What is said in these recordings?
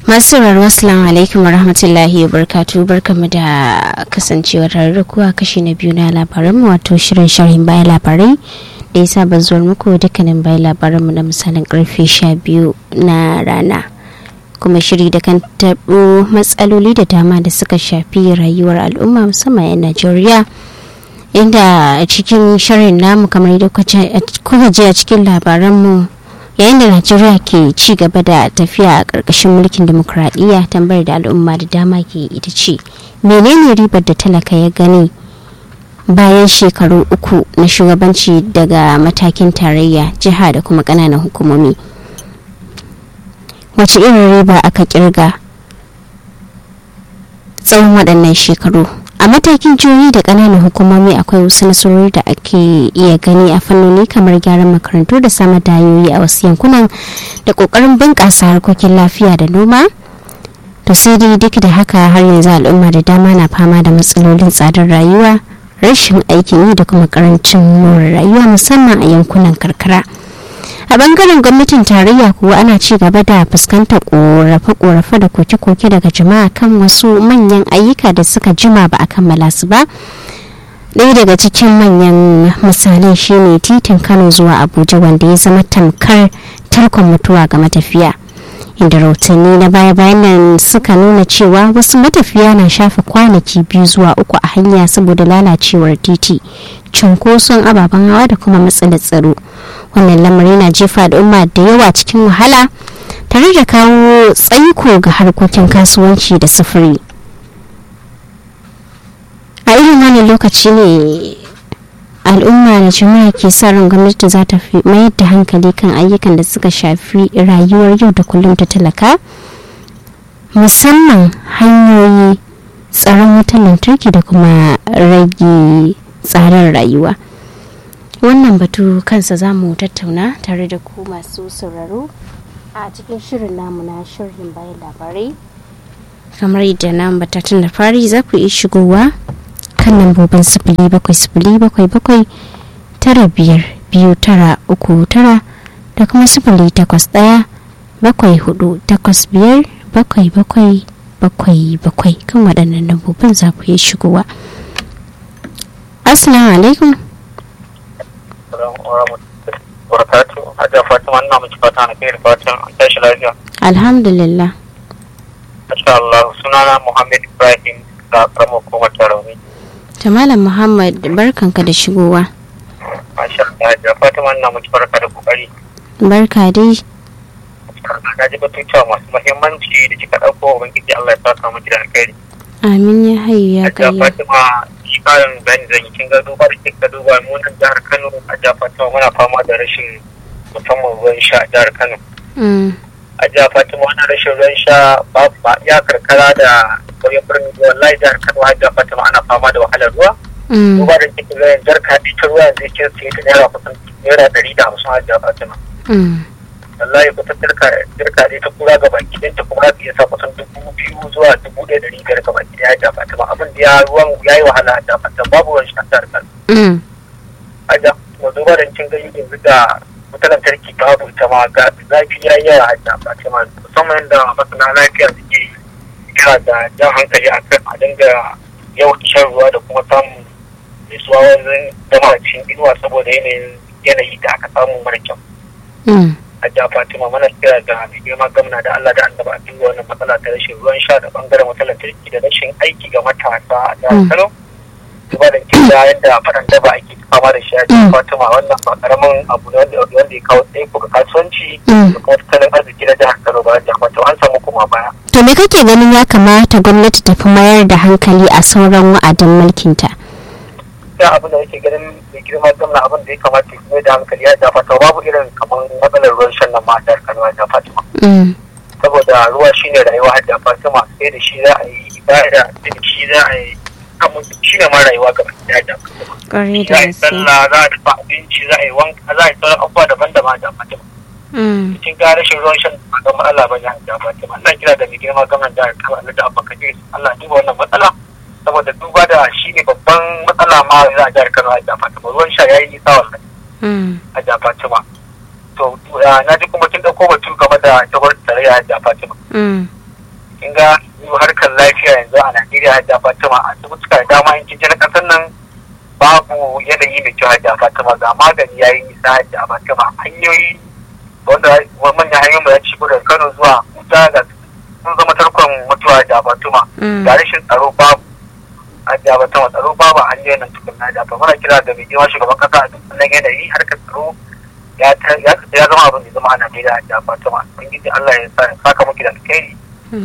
masu sauraro assalamu alaikum wa rahmatullahi wa barkatu barkamu da kasancewa tare da kuwa kashi na biyu na labaranmu wato shirin sharhin bayan labarai da ya saba zuwa muku dukkanin bayan labaranmu na misalin karfe sha biyu na rana kuma shiri da kan taɓo matsaloli da dama da suka shafi rayuwar al'umma musamman 'yan najeriya inda a cikin shirin namu kamar yadda kuka ji a cikin labaranmu yayin da najeriya ke ci gaba da tafiya a ƙarƙashin mulkin demokuraɗiyya tambayar da al'umma da dama ke ita ce menene ribar da talaka ya gani bayan shekaru uku na shugabanci daga matakin tarayya jiha da kuma ƙananan hukumomi wace irin riba aka kirga tsawon waɗannan shekaru a matakin jihohi da ƙananan hukumomi akwai wasu nasarori da ake iya gani a fannoni kamar gyaran makarantu da samar da hanyoyi a wasu yankunan da ƙoƙarin bunƙasa harkokin lafiya da noma to sai dai duk da haka har yanzu al'umma da dama na fama da matsalolin tsadar rayuwa rashin aikin yi da kuma karancin more rayuwa musamman a yankunan karkara a bangaren gwamnatin tarayya kuwa ana ci gaba da fuskantar korafe-korafe da koke-koke daga jama'a kan wasu manyan ayyuka da suka jima ba a kammala su ba ɗaya daga cikin manyan misalai shine titin kano zuwa abuja wanda ya zama tamkar tarkon mutuwa ga matafiya inda rahotanni na baya-bayan nan suka nuna cewa wasu matafiya na shafe kwanaki biyu zuwa uku a hanya saboda lalacewar titi cunkoson ababen hawa da kuma matsalar tsaro wannan lamari na jefa al'umma da yawa cikin wahala tare da kawo tsaiko ga harkokin kasuwanci da sufuri a irin wannan lokaci ne al'umma da jama'a ke sa ran gwamnati za ta fi mayar da hankali kan ayyukan da suka shafi rayuwar yau da kullum ta talaka musamman hanyoyi tsaron wutar lantarki da kuma rage tsarin rayuwa wannan batu kansa za mu tattauna tare da ku masu sauraro a cikin shirin namu na shirin bayan labarai kamar yadda na batatun da fari za ku iya shigowa kan lambobin sifili bakwai sifili bakwai bakwai tara biyar biyu tara uku tara da kuma sifili takwas ɗaya bakwai hudu takwas biyar bakwai bakwai bakwai bakwai kan waɗannan lambobin za ku iya shigowa assalamu alaikum barakatu hajjar fatima ina miki fata na kai fatan an tashi lafiya alhamdulillah masha Allah sunana Muhammad Ibrahim da karamar hukumar tarauni ta malam muhammad barkanka da shigowa masha Allah hajjar fatima ina miki barka da kokari barka dai na ji batutuwa masu muhimmanci da kika ɗauko ubangiji Allah ya saka miki da alkhairi amin ya hayu ya hajjar kai fatima shi karin bayani zan yi kin ga duba da kika duba mu nan jihar Kano hajjar fatima muna fama da rashin musamman ruwan sha a jihar Kano a jihar Fatima wani rashin ruwan sha babu ba ya karkara da kauyen birnin wallahi jihar Kano a jihar Fatima ana fama da wahalar ruwa duba da kike ga jarka ɗi ta ruwa zai ke sai ta naira kusan naira ɗari da hamsin a jihar Fatima wallahi kusan jarka jarka ɗi ta kura ga baki ɗin ta kuma za ta iya sa kusan dubu biyu zuwa dubu ɗaya ɗari biyar ga baki ɗaya a jihar Fatima abin da ya ruwan ya yi wahala a jihar Fatima babu ruwan sha a jihar Kano a jihar Fatima duba da kin ga yanzu da wutar lantarki babu ita ma ga zafi ya yi yawa a jihar Fatima musamman da masana lafiya suke kira da jan hankali a kan a dinga yawan shan ruwa da kuma samun nutsuwa wajen zama a cikin inuwa saboda yanayin yanayi da aka samu mara kyau. A jihar Fatima mana kira da mai girma gamna da Allah da annaba a dinga wannan matsala ta rashin ruwan sha da bangaren wutar lantarki da rashin aiki ga matasa a jihar Kano. Duba da kin da yadda faɗan daba ake fama da shi a jihar Fatima wannan ba karamin abu ne wanda wanda ya kawo tsaiko ga kasuwanci da kuma tattalin arziki na jihar Kano ba jihar Fatima an samu kuma baya. to me kake ganin ya kamata gwamnati ta fi mayar da hankali a sauran wa'adin mulkinta gaskiya abin da yake ganin mai girma gwamna abin da ya kamata ya mai da hankali ya ja fata babu irin kamar matsalar ruwan shan nan ma a jihar Kano ya Fatima saboda ruwa shine rayuwa a jihar Fatima sai da shi za a yi ibada sai da shi za a yi amma shi ne ma rayuwa gaba ɗaya da ƙwarai za a yi sallah za a dafa abinci za a yi wanka za a yi sauran abubuwa daban-daban a jihar Fatima cikin ga rashin ruwan shan ba ga matsala ba ne a jihar Fatima Allah kira da mai girma gwamnan jihar Kano Allah da Abba Kabir Allah duba wannan matsala saboda duba da shi ne babban matsala ma za a jihar Kano a jihar Fatima ruwan sha yayi nisa wallahi a jihar Fatima to na ji kuma kin dauko batu game da jagorar tarayya a jihar Fatima kin ga harkar lafiya yanzu a Najeriya hajja Fatima a asibituka da dama in kin na kasar nan babu yanayi mai kyau hajja Fatima ga magani yayi nisa hajja Fatima hanyoyi wanda manyan hanyoyin da ya ci daga Kano zuwa Kuta da sun zama tarkon mutuwa hajja Fatima ga rashin tsaro babu hajja Fatima tsaro babu hanyoyin nan tukun hajja Fatima muna kira da mai girma shugaban kasa a dukkan yanayi harkar tsaro ya zama abin da zama a Najeriya hajja Fatima ubangiji Allah ya saka muki da alkhairi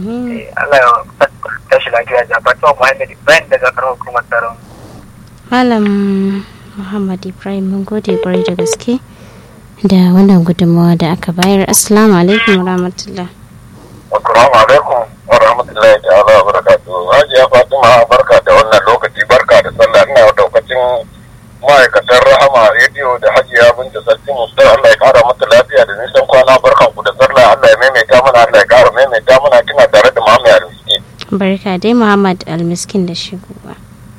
Allah ya tashi lafiya da fatuwa Muhammad Ibrahim daga karamar hukumar tsaron. Malam Muhammad Ibrahim mun gode kwarai da gaske da wannan gudunmawa da aka bayar. Assalamu alaikum wa rahmatullah. Assalamu alaikum wa rahmatullahi ta'ala wa barakatuhu. Hajiya Fatima barka da wannan lokaci barka da sallah ina wa daukacin ma'aikatan rahama rediyo da hajiya binta sarki mustar Allah ya kara mata lafiya da nisan kwana barkan ku da sallah Allah ya maimaita mana Allah ya kara maimaita mana kina tare da Muhammad Almiskin. Barka dai Muhammad Almiskin da shigowa.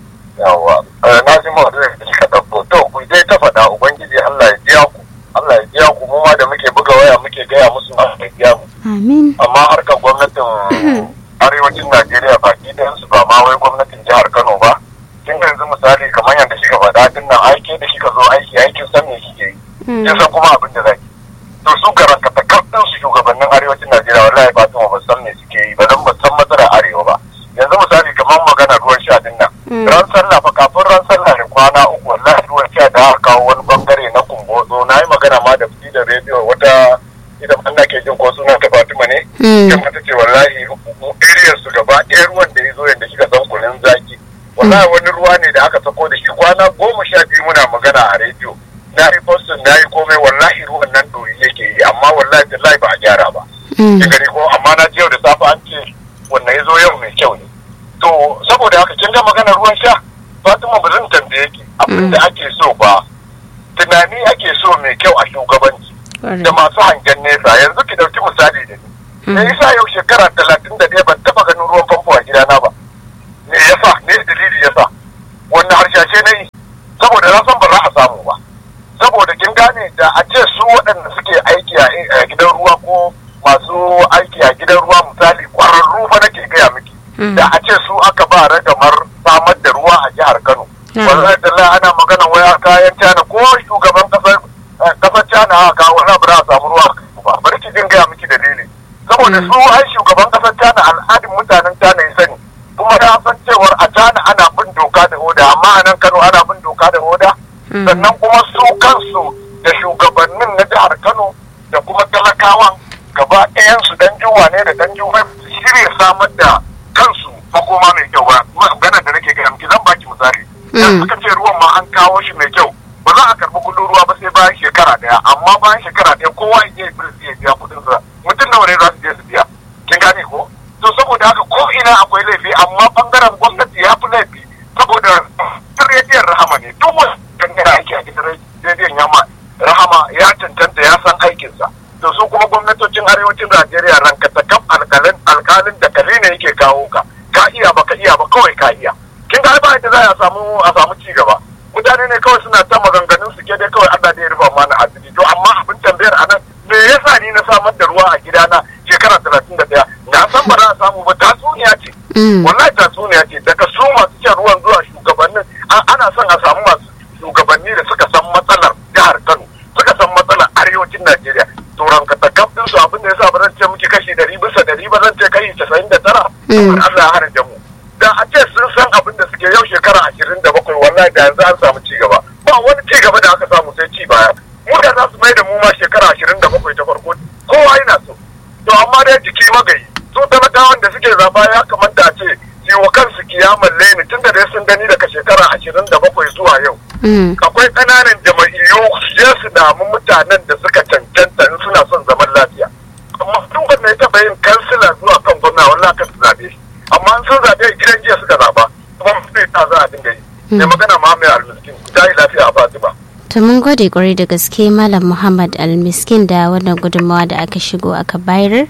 Yawwa na ji mu da kika dauko to ku dai ta faɗa ubangiji Allah ya biya ku Allah ya biya ku mu ma da muke buga waya muke gaya musu Allah ya biya mu. Amin. Amma harkar gwamnatin arewacin Najeriya baki ɗayan su ba ma wai gwamnatin jihar Kano ba. kin yanzu misali kamar yadda kika faɗa din nan aike da kika zo aiki aikin san me kike yi kin san kuma abin da zaki to su garanta takardun su shugabannin arewacin Najeriya wallahi ba tuma ba san me suke yi ba dan ba san matsalar arewa ba yanzu misali kamar magana ruwan sha din nan ran sallah fa kafin ran sallah da kwana uku wallahi ruwan sha da aka kawo wani bangare na kumbotso na yi magana ma da fi da rediyo wata idan an ke jin ko sunan ta Fatima ne kuma ta ce wallahi area su gaba ɗaya ruwan da ya zo yadda kika san kunin zaki wallahi wani ruwa ne da aka sako da shi kwana goma sha biyu muna magana a rediyo na yi postin na yi komai wallahi ruwan nan doyi yake yi amma wallahi tallahi ba a gyara ba ki gani ko amma na yau da safe an ce wannan ya zo yau mai kyau ne to saboda haka kin ga magana ruwan sha Fatima ba zan tambaye ki abin da ake so ba tunani ake so mai kyau a shugabanci da masu hangen nesa yanzu ki dauki misali da ni me yasa yau shekara talatin da ɗaya ban taɓa ganin ruwan famfo a gidana ba me yasa me dalili yasa wannan harshashe na yi saboda na san ba za a samu ba saboda kin gane da a ce su waɗanda suke aiki a gidan ruwa ko masu aiki a gidan ruwa misali kwararru fa nake gaya miki da a ce su aka ba ragamar samar da ruwa a jihar Kano wallahi da ana magana waya kayan China ko shugaban kasar kasar China aka kawo wani ba a samu ruwa ba bari ki jin gaya miki dalili saboda su ai shugaban kasar China al'adin mutanen China ya sani kuma ya san cewar a China ana bin doka da oda amma a nan Kano ana bin doka da oda sannan kuma su kansu da shugabannin na jihar Kano da kuma talakawan gaba ɗayansu dan juwa ne da dan juwa shirya samar da kansu makoma mai kyau ba magana da nake gaya miki zan baki misali idan suka ce ruwan ma an kawo shi mai kyau ba za a karɓi kuɗin ruwa ba sai bayan shekara ɗaya amma bayan shekara ɗaya kowa ya je ya biya kuɗin sa mutum nawa ne za su je su biya kin gane ko to saboda haka ko ina akwai laifi amma bangaren gwamnati ya fi laifi saboda rediyon rahama ne duk wani dangane aiki a gidan rediyon yamma rahama ya cancanta ya san aikinsa to su kuma gwamnatocin arewacin najeriya rankata kam alkalin alkalin da kare ne yake kawo ka ka iya ba ka iya ba kawai ka iya kin ga ba yadda za a samu a samu ci gaba mutane ne kawai suna ta maganganun su ke dai kawai Allah da ya rufa mana asiri to amma abin tambayar anan me yasa ni na samar da ruwa a gidana shekara talatin da ɗaya na san ba za a samu ba tatsuniya ce wallahi tatsuniya ce daga su masu shan ruwan zuwa shugabannin ana son a samu masu shugabanni da suka san matsalar jihar Kano suka san matsalar arewacin Najeriya to ranka ta kafin su abin da yasa ba zan ce muke kashi ɗari bisa ɗari ba zan ce kashi casa'in da tara saboda Allah ya hana mu da a ce sun san abin da suke yau shekara ashirin da bakwai wallahi da yanzu an samu ci gaba ba wani ci gaba da aka samu sai ci baya mu da za su mai da mu ma shekara ashirin da bakwai ta farko kowa yana so to amma dai jiki magayi su talakawan da suke zaba ya kamata a ce yi wa kansu kiyaman laini tun da dai sun gani daga shekara ashirin da bakwai zuwa yau akwai ƙananan jama'iyyu su je su damu mutanen da suka cancanta in suna son zaman lafiya amma tun wanda ya taɓa yin kansila zuwa kan gwamna wallahi kan su zaɓe shi amma sun zaɓe gidan jiya suka zaɓa kuma sai ta za a dinga yi mai magana Muhammad Al-Miskin ta yi lafiya a Fatima. To mun gode kwarai da gaske Malam Muhammad Al-Miskin da wannan gudunmawa da aka shigo aka bayar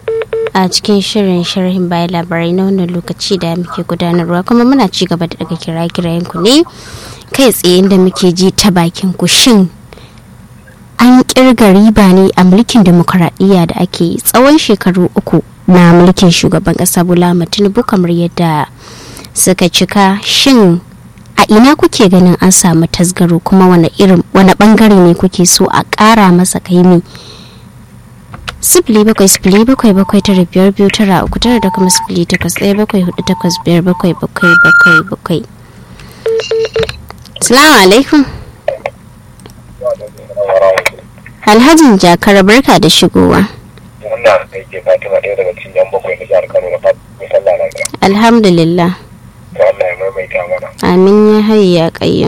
a cikin shirin sharhin bayan labarai na wannan lokaci da muke gudanarwa kuma muna ci gaba da daga kira kirayen ku ne kai tsaye da muke ji ta bakin ku shin an kirga riba ne a mulkin demokuraɗiyya da ake tsawon shekaru uku na mulkin shugaban kasa bola tinubu kamar yadda suka cika shin a ina kuke ganin an samu tasgaro kuma wani irin wani bangare ne kuke so a ƙara masa kaimi sifili bakwai sifili bakwai bakwai tara biyar biyu tara uku tara da kuma sifili takwas ɗaya bakwai hudu takwas biyar bakwai bakwai bakwai bakwai salamu alaikum alhajin jakar barka da shigowa wannan aiki fatima ɗaya daga cikin yan bakwai na jihar kano na fatan lafiya alhamdulillah to Allah ya maimaita mana amin ya hayya kayyum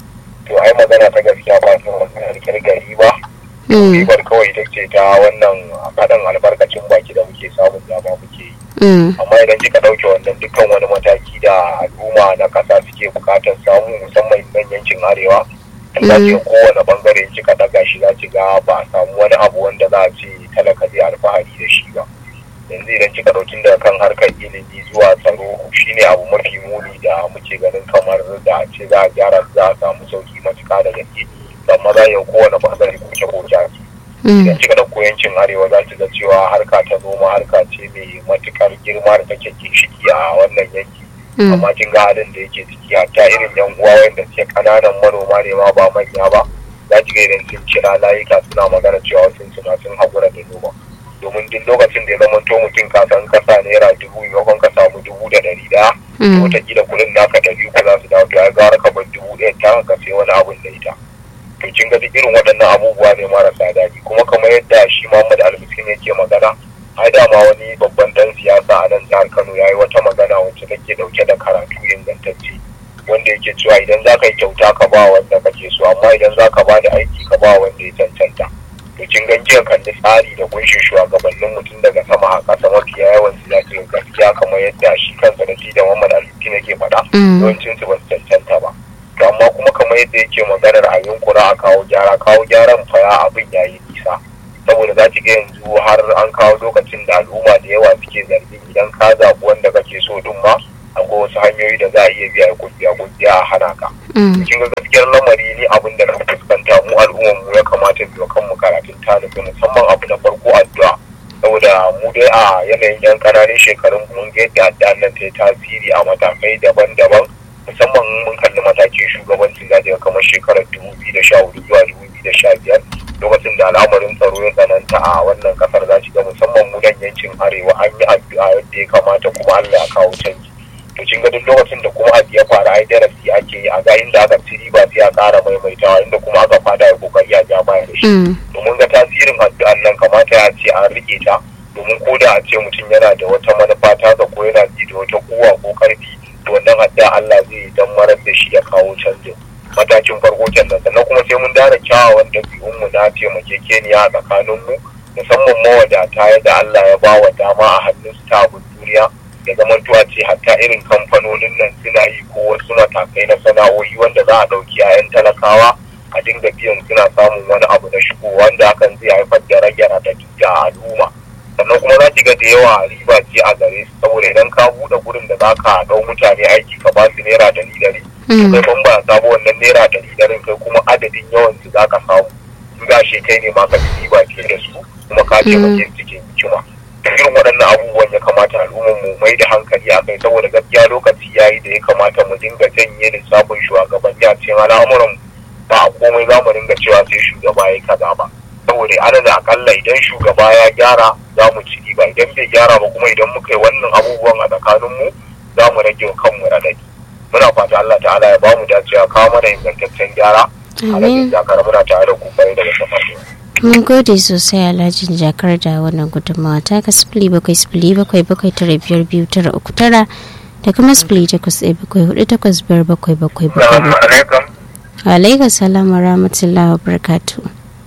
to ai magana ta gaskiya ba su magana kirgari ba ribar kawai ita ce ta wannan faɗin albarkacin baki da muke samun dama muke yi amma idan kika ɗauke wannan dukkan wani mataki da al'umma na ƙasa suke buƙatar samu musamman nan yankin arewa za ki kowane bangare kika ɗaga shi za ki ga ba a samu wani abu wanda za a ce talaka zai alfahari da shi ba yanzu idan kika ɗauki daga kan harkar ilimi zuwa tsaro shine abu mafi muni da muke ganin kamar da a ce za a gyara za a samu sauki matuƙa da gaske amma za yau kowane bangare kuke ko jaki idan kika ɗauko yankin arewa za ki ga cewa harka ta noma harka ce mai matuƙar girma da take ginshiki a wannan yanki amma kin ga halin da yake ciki ta irin yan uwa wanda suke ƙananan manoma ne ma ba manya ba za ki ga idan sun kira layuka suna magana cewa sun suna sun haƙura da noma domin duk lokacin da ya zama to mutum ka san kasa naira dubu maimakon ka samu dubu da ɗari ɗaya wataƙila kuɗin naka ɗari uku za su dawo to ya gara ka bar dubu ɗaya ta ka sai wani abun da ita to kin ga duk irin waɗannan abubuwa ne marasa daɗi kuma kamar yadda shi Muhammad Almiskin yake magana ai dama wani babban dan siyasa a nan jihar Kano ya yi wata magana wacce take ɗauke da karatu ingantacce wanda yake cewa idan za ka yi kyauta ka ba wanda kake so amma idan za ka ba da aiki ka ba wanda ya cancanta to kin gan jiya kalli tsari da kunshin shugabannin mutum daga sama a ƙasa mafiya yawan su zaki gaskiya kamar yadda shi kansa da shi da Muhammad Almiskin yake faɗa yawancin su ba su cancanta ba to amma kuma kamar yadda yake maganar a yunkura a kawo gyara kawo gyaran faya abin ya yi nisa saboda za ki ga yanzu har an kawo lokacin da al'umma da yawa suke zargin idan ka zaɓi wanda kake so din ma akwai wasu hanyoyi da za a iya biya kungiya kungiya a hana ka. Kin ga gaskiyar lamari ni abin da na fuskanta mu al'ummar mu ya kamata mu kan mu karatun talibi musamman abu na farko addu'a saboda mu dai a yanayin yan ƙananan shekarun mun ga yadda addu'an nan ta yi tasiri a matakai daban-daban musamman mun kalli matakin shugabancin zaje kamar shekarar dubu biyu da sha hudu zuwa dubu biyu da sha biyar lokacin da al'amarin tsaro ya tsananta a wannan kasar za ga musamman mu nan yankin arewa an yi addu'a yadda ya kamata kuma Allah ya kawo canji to kin ga duk lokacin da kuma abu ya fara ai darasi ake yi a ga inda aka ci riba sai a ƙara maimaitawa inda kuma aka fada ya kokari a ja baya da shi domin ga tasirin addu'an nan kamata ya ce an rike ta domin ko da a ce mutum yana da wata manufa ta ko yana ji da wata kowa ko karfi to wannan adda Allah zai dan marar da shi ya kawo canjin matakin farko kenan sannan kuma sai mun dana kyawawan ɗabi'un mu na taimakekeniya a tsakanin mu musamman mawadata yadda Allah ya ba wa dama a hannun su ta abin duniya ya zama tuwa ce hatta irin kamfanonin nan suna yi ko wasu matakai na sana'o'i wanda za a ɗauki 'ya'yan talakawa a dinga biyan suna samun wani abu na shigo wanda hakan zai haifar da rage radadi ga al'umma sannan kuma za ki ga da yawa riba ce a gare su saboda idan ka buɗe gurin da za ka ɗau mutane aiki ka ba su naira dari dari kai ban ba sabo wannan naira dari darin kai kuma adadin yawan su za ka samu in ga kai ne ma ka ci riba fiye da su kuma ka ce mace cikin hikima irin waɗannan abubuwan ya kamata al'ummar mu mai da hankali a kai saboda gaskiya lokaci ya yi da ya kamata mu dinga janye lissafin shugabanni a cikin al'amuran ba a komai za mu dinga cewa sai shugaba ya kaza ba saboda ana da akalla idan shugaba ya gyara za mu ci riba idan bai gyara ba kuma idan muka yi wannan abubuwan a tsakaninmu za mu rage wa kanmu radadi muna fata Allah ta'ala ya bamu dacewa kawo mana ingantaccen gyara alhaji jakar muna tare da ku kwarai daga safafiya mun gode sosai alhajin jakar da wannan gudunmawa ta ka sifili bakwai sifili bakwai bakwai tara biyar biyu tara uku tara da kuma sifili takwas ɗaya bakwai hudu takwas biyar bakwai bakwai bakwai bakwai. Alaikum salam wa rahmatullahi wa barakatu.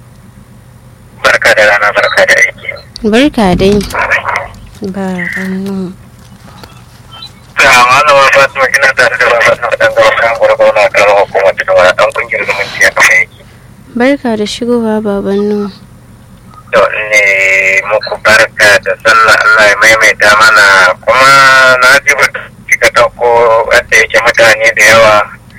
Barka da rana barka da aiki. Barka dai. Ba hannu. Ta malama Fatima kina tare da baba na dan gawa kan gurbawa na karamar hukumar da wani dan kungiyar zumunci ya kama yake. Barka da shigowa baban nu. To ne muku barka da sallah Allah ya maimaita mana kuma na ji ba kika dauko wanda yake mutane da yawa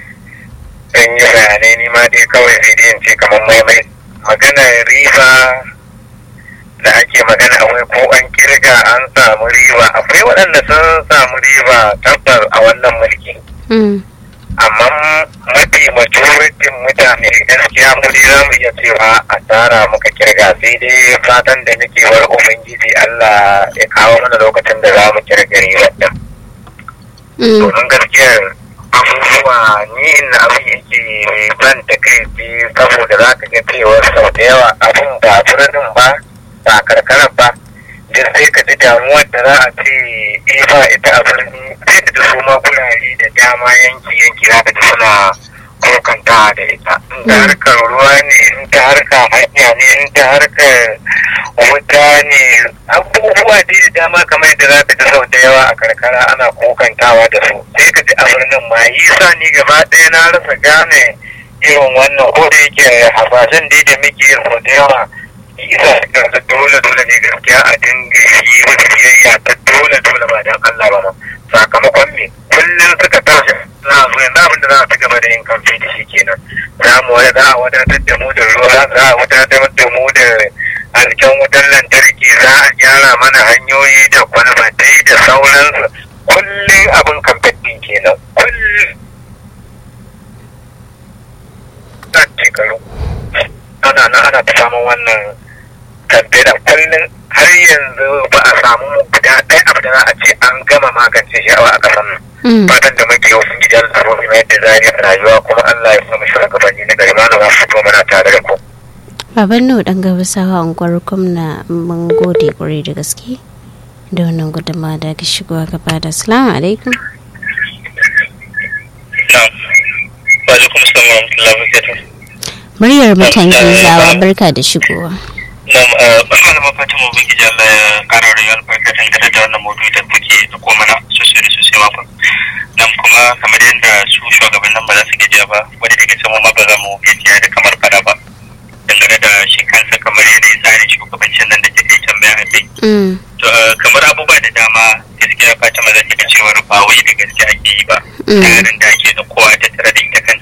sun yi bayanai ni ma dai kawai sai dai in ce kamar maimai magana riba da ake magana wai ko an kirga an samu riba akwai waɗanda sun samu riba tabbas a wannan mulki amma mafi majoritin mutane gaskiya mu dai za mu iya cewa asara muka kirga sai dai fatan da nake war ubangiji Allah ya kawo mana lokacin da za mu kirga ribar din domin gaskiyar abubuwa ni na abin yake ban da kai saboda za ka ga cewa sau da yawa abin ba birnin ba ba karkarar ba da sai ka ji damuwar da za a ce ba ita a birni sai da su ma gurare da dama yanki yanki za ka ji suna kokanta da ita in ta harkar ruwa ne in ta harkar hanya ne in ta harkar wuta ne abubuwa dai da dama kamar yadda za ka ji sau da yawa a karkara ana kokantawa da su sai ka ji a birnin ma yi sa ni gaba ɗaya na rasa gane irin wannan ko da yake hasashen dai da muke sau da yawa isa ga dole dole ne gaskiya a dinga yi wata biyayya ta dole dole ba dan Allah ba ma sakamakon me kullum suka tashi za a zo yanzu abin da za a ci gaba da yin kamfe da shi kenan za mu wani za a wadatar da mu da ruwa za a wadatar da mu da alken wutar lantarki za a gyara mana hanyoyi da kwalbatai da sauransu kullum abin kamfe din kenan kullum shekaru ana nan ana ta samun wannan kamfe da kullum har yanzu ba a samu guda ɗaya abu da za a ce an gama magance shi a ƙasar nan fatan da muke wasu gidan tsaro mai yadda zari a rayuwa kuma Allah ya samu shugabanni na gari mana za su fito mana tare da ku. Baban Nuhu ɗan gabasawa unguwar gwamna mun gode ƙwarai da gaske da wannan gudunmawa da ka shigowa gaba da salamu alaikum. Wa alaikum salam wa rahmatullahi wa barakatuh. muryar mutan gizawa barka da shigowa nam malama fatima ubangiji Allah ya kara rayuwa albarka dangane da wannan maudu'i da kuke da ko mana sosai da sosai ma nam kuma kamar yadda su shugabannin ba za su gajiya ba wani daga sama ma ba za mu gajiya da kamar fara ba dangane da shi kansa kamar yanayin tsarin shugabancin nan da ke tambaya a kai kamar abubuwa da dama gaskiya fatima za ta ga cewar ba wai da gaske ake yi ba tsarin da ake da kowa ta tare da ita kan